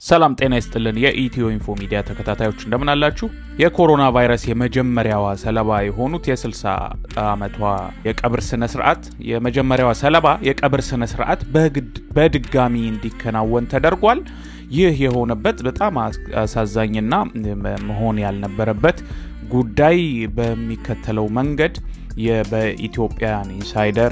ሰላም ጤና ይስጥልን። የኢትዮ ኢንፎ ሚዲያ ተከታታዮች እንደምን አላችሁ? የኮሮና ቫይረስ የመጀመሪያዋ ሰለባ የሆኑት የ60 ዓመቷ የቀብር ስነ ስርዓት የመጀመሪያዋ ሰለባ የቀብር ስነ ስርዓት በድጋሚ እንዲከናወን ተደርጓል። ይህ የሆነበት በጣም አሳዛኝና መሆን ያልነበረበት ጉዳይ በሚከተለው መንገድ በኢትዮጵያን ኢንሳይደር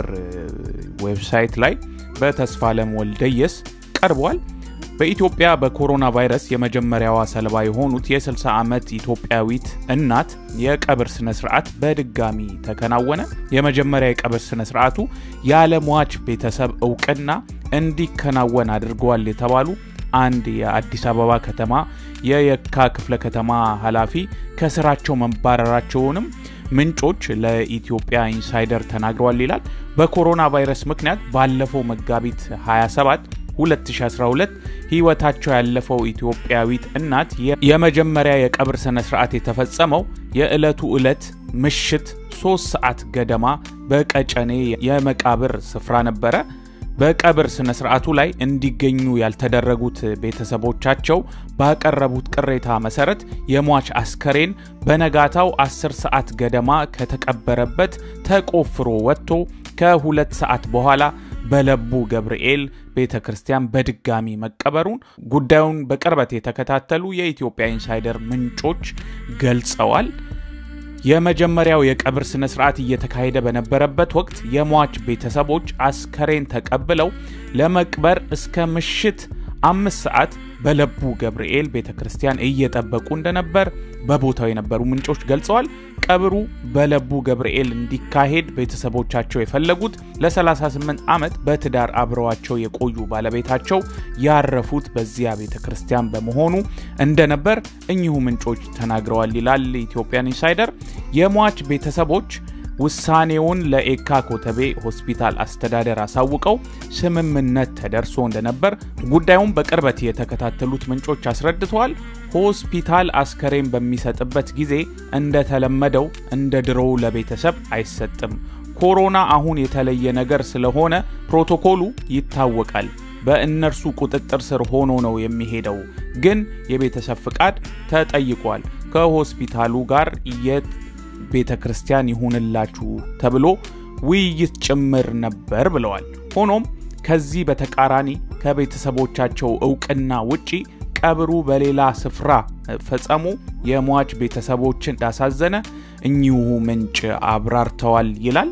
ዌብሳይት ላይ በተስፋለም ወልደየስ ቀርቧል። በኢትዮጵያ በኮሮና ቫይረስ የመጀመሪያዋ ሰለባ የሆኑት የ60 ዓመት ኢትዮጵያዊት እናት የቀብር ስነ ስርዓት በድጋሚ ተከናወነ። የመጀመሪያ የቀብር ስነ ስርዓቱ ያለ ሟች ቤተሰብ እውቅና እንዲከናወን አድርገዋል የተባሉ አንድ የአዲስ አበባ ከተማ የየካ ክፍለ ከተማ ኃላፊ ከስራቸው መባረራቸውንም ምንጮች ለኢትዮጵያ ኢንሳይደር ተናግረዋል ይላል። በኮሮና ቫይረስ ምክንያት ባለፈው መጋቢት 27 2012 ህይወታቸው ያለፈው ኢትዮጵያዊት እናት የመጀመሪያ የቀብር ስነ ስርዓት የተፈጸመው የዕለቱ ዕለት ምሽት ሶስት ሰዓት ገደማ በቀጨኔ የመቃብር ስፍራ ነበረ። በቀብር ስነ ስርዓቱ ላይ እንዲገኙ ያልተደረጉት ቤተሰቦቻቸው ባቀረቡት ቅሬታ መሰረት የሟች አስከሬን በነጋታው 10 ሰዓት ገደማ ከተቀበረበት ተቆፍሮ ወጥቶ ከሁለት ሰዓት በኋላ በለቡ ገብርኤል ቤተ ክርስቲያን በድጋሚ መቀበሩን ጉዳዩን በቅርበት የተከታተሉ የኢትዮጵያ ኢንሳይደር ምንጮች ገልጸዋል። የመጀመሪያው የቀብር ስነ ስርዓት እየተካሄደ በነበረበት ወቅት የሟች ቤተሰቦች አስከሬን ተቀብለው ለመቅበር እስከ ምሽት አምስት ሰዓት በለቡ ገብርኤል ቤተ ክርስቲያን እየጠበቁ እንደነበር በቦታው የነበሩ ምንጮች ገልጸዋል። ቀብሩ በለቡ ገብርኤል እንዲካሄድ ቤተሰቦቻቸው የፈለጉት ለ38 ዓመት በትዳር አብረዋቸው የቆዩ ባለቤታቸው ያረፉት በዚያ ቤተ ክርስቲያን በመሆኑ እንደነበር እኚሁ ምንጮች ተናግረዋል ይላል ኢትዮጵያን ኢንሳይደር። የሟች ቤተሰቦች ውሳኔውን ለኤካ ኮተቤ ሆስፒታል አስተዳደር አሳውቀው ስምምነት ተደርሶ እንደነበር ጉዳዩን በቅርበት የተከታተሉት ምንጮች አስረድተዋል። ሆስፒታል አስከሬን በሚሰጥበት ጊዜ እንደተለመደው እንደ ድሮው ለቤተሰብ አይሰጥም። ኮሮና አሁን የተለየ ነገር ስለሆነ ፕሮቶኮሉ ይታወቃል። በእነርሱ ቁጥጥር ስር ሆኖ ነው የሚሄደው። ግን የቤተሰብ ፍቃድ ተጠይቋል። ከሆስፒታሉ ጋር የት ቤተ ክርስቲያን ይሁንላችሁ ተብሎ ውይይት ጭምር ነበር ብለዋል። ሆኖም ከዚህ በተቃራኒ ከቤተሰቦቻቸው እውቅና ውጪ ቀብሩ በሌላ ስፍራ ፈጸሙ የሟች ቤተሰቦችን እንዳሳዘነ እኚሁ ምንጭ አብራርተዋል ይላል።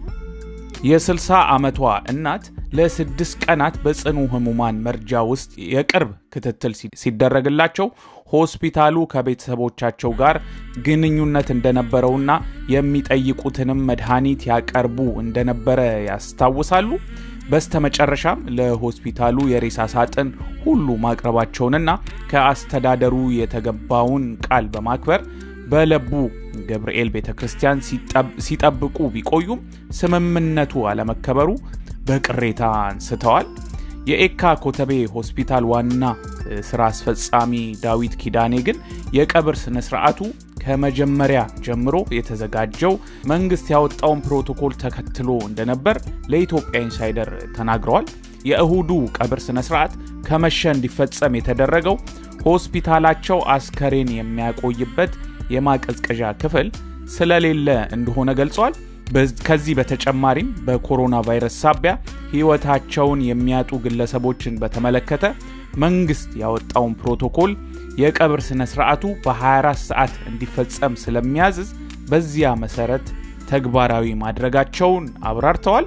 የ60 ዓመቷ እናት ለስድስት ቀናት በጽኑ ህሙማን መርጃ ውስጥ የቅርብ ክትትል ሲደረግላቸው ሆስፒታሉ ከቤተሰቦቻቸው ጋር ግንኙነት እንደነበረውና የሚጠይቁትንም መድኃኒት ያቀርቡ እንደነበረ ያስታውሳሉ። በስተመጨረሻም ለሆስፒታሉ የሬሳ ሳጥን ሁሉ ማቅረባቸውንና ከአስተዳደሩ የተገባውን ቃል በማክበር በለቡ ገብርኤል ቤተ ክርስቲያን ሲጠብቁ ቢቆዩም ስምምነቱ አለመከበሩ በቅሬታ አንስተዋል። የኤካ ኮተቤ ሆስፒታል ዋና ስራ አስፈጻሚ ዳዊት ኪዳኔ ግን የቀብር ስነ ስርዓቱ ከመጀመሪያ ጀምሮ የተዘጋጀው መንግስት ያወጣውን ፕሮቶኮል ተከትሎ እንደነበር ለኢትዮጵያ ኢንሳይደር ተናግረዋል። የእሁዱ ቀብር ስነ ስርዓት ከመሸ እንዲፈጸም የተደረገው ሆስፒታላቸው አስከሬን የሚያቆይበት የማቀዝቀዣ ክፍል ስለሌለ እንደሆነ ገልጿል። ከዚህ በተጨማሪም በኮሮና ቫይረስ ሳቢያ ህይወታቸውን የሚያጡ ግለሰቦችን በተመለከተ መንግስት ያወጣውን ፕሮቶኮል የቀብር ስነ ስርዓቱ በ24 ሰዓት እንዲፈጸም ስለሚያዝዝ በዚያ መሰረት ተግባራዊ ማድረጋቸውን አብራርተዋል።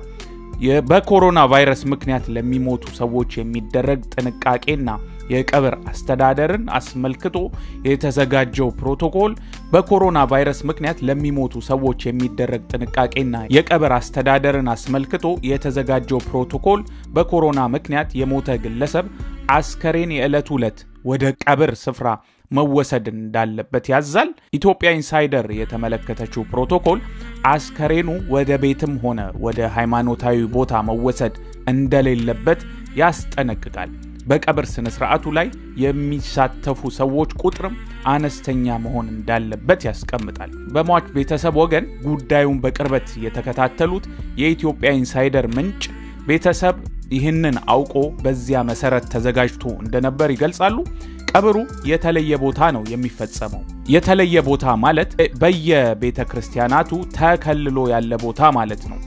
በኮሮና ቫይረስ ምክንያት ለሚሞቱ ሰዎች የሚደረግ ጥንቃቄና የቀብር አስተዳደርን አስመልክቶ የተዘጋጀው ፕሮቶኮል በኮሮና ቫይረስ ምክንያት ለሚሞቱ ሰዎች የሚደረግ ጥንቃቄና የቀብር አስተዳደርን አስመልክቶ የተዘጋጀው ፕሮቶኮል በኮሮና ምክንያት የሞተ ግለሰብ አስከሬን የዕለት ዕለት ወደ ቀብር ስፍራ መወሰድ እንዳለበት ያዛል። ኢትዮጵያ ኢንሳይደር የተመለከተችው ፕሮቶኮል አስከሬኑ ወደ ቤትም ሆነ ወደ ሃይማኖታዊ ቦታ መወሰድ እንደሌለበት ያስጠነቅቃል። በቀብር ስነ ስርዓቱ ላይ የሚሳተፉ ሰዎች ቁጥርም አነስተኛ መሆን እንዳለበት ያስቀምጣል። በሟች ቤተሰብ ወገን ጉዳዩን በቅርበት የተከታተሉት የኢትዮጵያ ኢንሳይደር ምንጭ ቤተሰብ ይህንን አውቆ በዚያ መሰረት ተዘጋጅቶ እንደነበር ይገልጻሉ። ቀብሩ የተለየ ቦታ ነው የሚፈጸመው። የተለየ ቦታ ማለት በየቤተ ክርስቲያናቱ ተከልሎ ያለ ቦታ ማለት ነው።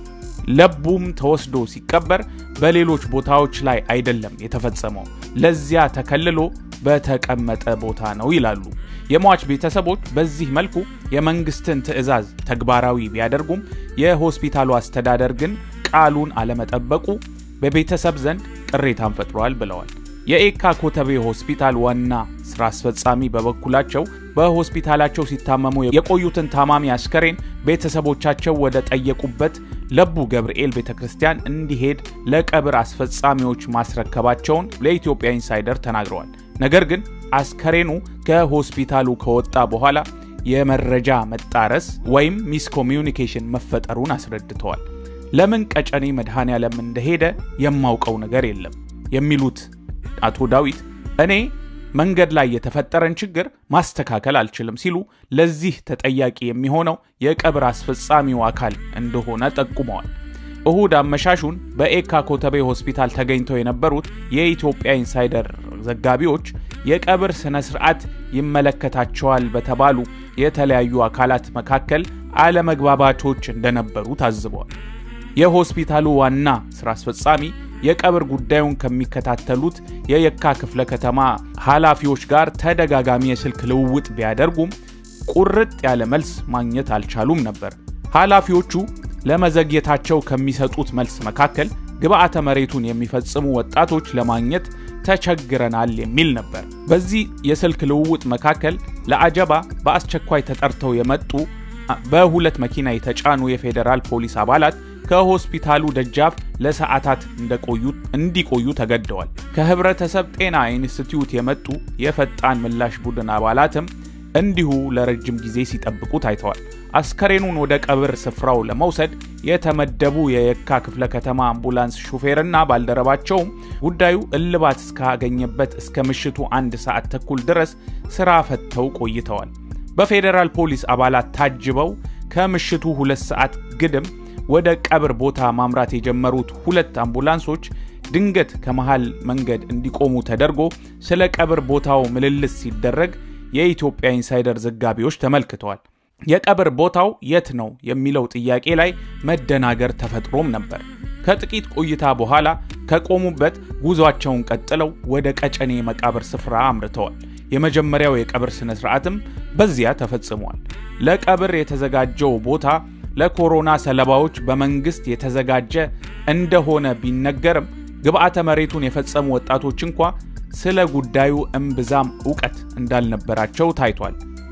ለቡም ተወስዶ ሲቀበር በሌሎች ቦታዎች ላይ አይደለም የተፈጸመው፣ ለዚያ ተከልሎ በተቀመጠ ቦታ ነው ይላሉ። የሟች ቤተሰቦች በዚህ መልኩ የመንግስትን ትዕዛዝ ተግባራዊ ቢያደርጉም የሆስፒታሉ አስተዳደር ግን ቃሉን አለመጠበቁ በቤተሰብ ዘንድ ቅሬታን ፈጥሯል ብለዋል። የኤካ ኮተቤ ሆስፒታል ዋና ስራ አስፈጻሚ በበኩላቸው በሆስፒታላቸው ሲታመሙ የቆዩትን ታማሚ አስከሬን ቤተሰቦቻቸው ወደ ጠየቁበት ለቡ ገብርኤል ቤተ ክርስቲያን እንዲሄድ ለቀብር አስፈጻሚዎች ማስረከባቸውን ለኢትዮጵያ ኢንሳይደር ተናግረዋል። ነገር ግን አስከሬኑ ከሆስፒታሉ ከወጣ በኋላ የመረጃ መጣረስ ወይም ሚስኮሚዩኒኬሽን መፈጠሩን አስረድተዋል። ለምን ቀጨኔ መድኃኔ ዓለም እንደሄደ የማውቀው ነገር የለም የሚሉት አቶ ዳዊት እኔ መንገድ ላይ የተፈጠረን ችግር ማስተካከል አልችልም ሲሉ ለዚህ ተጠያቂ የሚሆነው የቀብር አስፈጻሚው አካል እንደሆነ ጠቁመዋል። እሁድ አመሻሹን በኤካ ኮተቤ ሆስፒታል ተገኝተው የነበሩት የኢትዮጵያ ኢንሳይደር ዘጋቢዎች የቀብር ስነ ስርዓት ይመለከታቸዋል በተባሉ የተለያዩ አካላት መካከል አለመግባባቶች እንደነበሩ ታዝበዋል። የሆስፒታሉ ዋና ስራ አስፈጻሚ የቀብር ጉዳዩን ከሚከታተሉት የየካ ክፍለ ከተማ ኃላፊዎች ጋር ተደጋጋሚ የስልክ ልውውጥ ቢያደርጉም ቁርጥ ያለ መልስ ማግኘት አልቻሉም ነበር። ኃላፊዎቹ ለመዘግየታቸው ከሚሰጡት መልስ መካከል ግብዓተ መሬቱን የሚፈጽሙ ወጣቶች ለማግኘት ተቸግረናል የሚል ነበር። በዚህ የስልክ ልውውጥ መካከል ለአጀባ በአስቸኳይ ተጠርተው የመጡ በሁለት መኪና የተጫኑ የፌዴራል ፖሊስ አባላት ከሆስፒታሉ ደጃፍ ለሰዓታት እንዲቆዩ ተገደዋል። ከህብረተሰብ ጤና ኢንስቲትዩት የመጡ የፈጣን ምላሽ ቡድን አባላትም እንዲሁ ለረጅም ጊዜ ሲጠብቁ ታይተዋል። አስከሬኑን ወደ ቀብር ስፍራው ለመውሰድ የተመደቡ የየካ ክፍለ ከተማ አምቡላንስ ሹፌርና ባልደረባቸውም ጉዳዩ እልባት እስካገኘበት እስከ ምሽቱ አንድ ሰዓት ተኩል ድረስ ስራ ፈተው ቆይተዋል። በፌዴራል ፖሊስ አባላት ታጅበው ከምሽቱ ሁለት ሰዓት ግድም ወደ ቀብር ቦታ ማምራት የጀመሩት ሁለት አምቡላንሶች ድንገት ከመሃል መንገድ እንዲቆሙ ተደርጎ ስለ ቀብር ቦታው ምልልስ ሲደረግ የኢትዮጵያ ኢንሳይደር ዘጋቢዎች ተመልክተዋል። የቀብር ቦታው የት ነው የሚለው ጥያቄ ላይ መደናገር ተፈጥሮም ነበር። ከጥቂት ቆይታ በኋላ ከቆሙበት ጉዟቸውን ቀጥለው ወደ ቀጨኔ መቃብር ስፍራ አምርተዋል። የመጀመሪያው የቀብር ስነ ስርዓትም በዚያ ተፈጽሟል። ለቀብር የተዘጋጀው ቦታ ለኮሮና ሰለባዎች በመንግስት የተዘጋጀ እንደሆነ ቢነገርም ግብዓተ መሬቱን የፈጸሙ ወጣቶች እንኳ ስለ ጉዳዩ እምብዛም እውቀት እንዳልነበራቸው ታይቷል።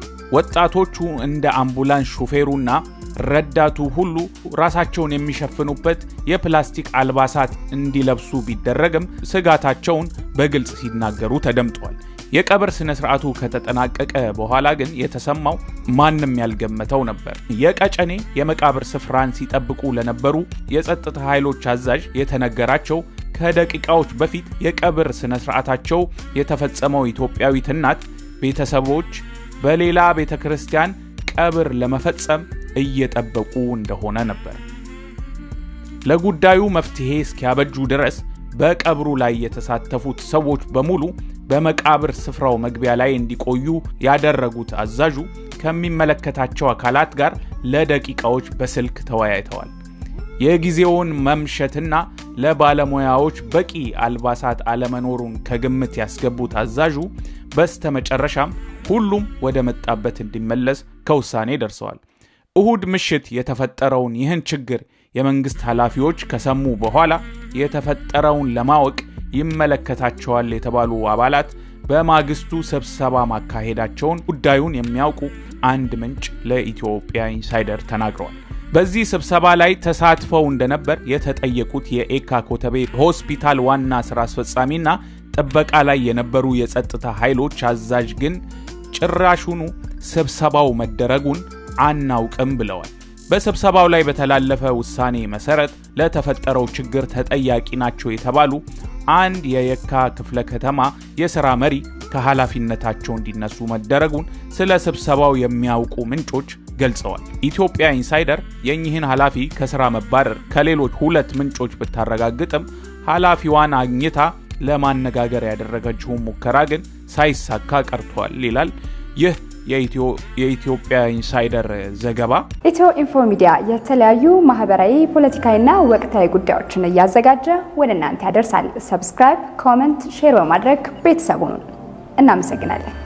ወጣቶቹ እንደ አምቡላንስ ሹፌሩና ረዳቱ ሁሉ ራሳቸውን የሚሸፍኑበት የፕላስቲክ አልባሳት እንዲለብሱ ቢደረግም ስጋታቸውን በግልጽ ሲናገሩ ተደምጠዋል። የቀብር ስነ ስርዓቱ ከተጠናቀቀ በኋላ ግን የተሰማው ማንም ያልገመተው ነበር። የቀጨኔ የመቃብር ስፍራን ሲጠብቁ ለነበሩ የጸጥታ ኃይሎች አዛዥ የተነገራቸው ከደቂቃዎች በፊት የቀብር ስነ ስርዓታቸው የተፈጸመው ኢትዮጵያዊት እናት ቤተሰቦች በሌላ ቤተ ክርስቲያን ቀብር ለመፈጸም እየጠበቁ እንደሆነ ነበር። ለጉዳዩ መፍትሄ እስኪያበጁ ድረስ በቀብሩ ላይ የተሳተፉት ሰዎች በሙሉ በመቃብር ስፍራው መግቢያ ላይ እንዲቆዩ ያደረጉት አዛዡ ከሚመለከታቸው አካላት ጋር ለደቂቃዎች በስልክ ተወያይተዋል። የጊዜውን መምሸትና ለባለሙያዎች በቂ አልባሳት አለመኖሩን ከግምት ያስገቡት አዛዡ በስተመጨረሻም ሁሉም ወደ መጣበት እንዲመለስ ከውሳኔ ደርሰዋል። እሁድ ምሽት የተፈጠረውን ይህን ችግር የመንግስት ኃላፊዎች ከሰሙ በኋላ የተፈጠረውን ለማወቅ ይመለከታቸዋል የተባሉ አባላት በማግስቱ ስብሰባ ማካሄዳቸውን ጉዳዩን የሚያውቁ አንድ ምንጭ ለኢትዮጵያ ኢንሳይደር ተናግረዋል። በዚህ ስብሰባ ላይ ተሳትፈው እንደነበር የተጠየቁት የኤካ ኮተቤ ሆስፒታል ዋና ስራ አስፈጻሚና ጥበቃ ላይ የነበሩ የጸጥታ ኃይሎች አዛዥ ግን ጭራሹኑ ስብሰባው መደረጉን አናውቅም ብለዋል። በስብሰባው ላይ በተላለፈ ውሳኔ መሰረት ለተፈጠረው ችግር ተጠያቂ ናቸው የተባሉ አንድ የየካ ክፍለ ከተማ የሥራ መሪ ከኃላፊነታቸው እንዲነሱ መደረጉን ስለ ስብሰባው የሚያውቁ ምንጮች ገልጸዋል። ኢትዮጵያ ኢንሳይደር የእኚህን ኃላፊ ከሥራ መባረር ከሌሎች ሁለት ምንጮች ብታረጋግጥም ኃላፊዋን አግኝታ ለማነጋገር ያደረገችውን ሙከራ ግን ሳይሳካ ቀርቷል ይላል ይህ የኢትዮጵያ ኢንሳይደር ዘገባ። ኢትዮ ኢንፎ ሚዲያ የተለያዩ ማህበራዊ፣ ፖለቲካዊና ወቅታዊ ጉዳዮችን እያዘጋጀ ወደ እናንተ ያደርሳል። ሰብስክራይብ፣ ኮመንት፣ ሼር በማድረግ ቤተሰቡን እናመሰግናለን።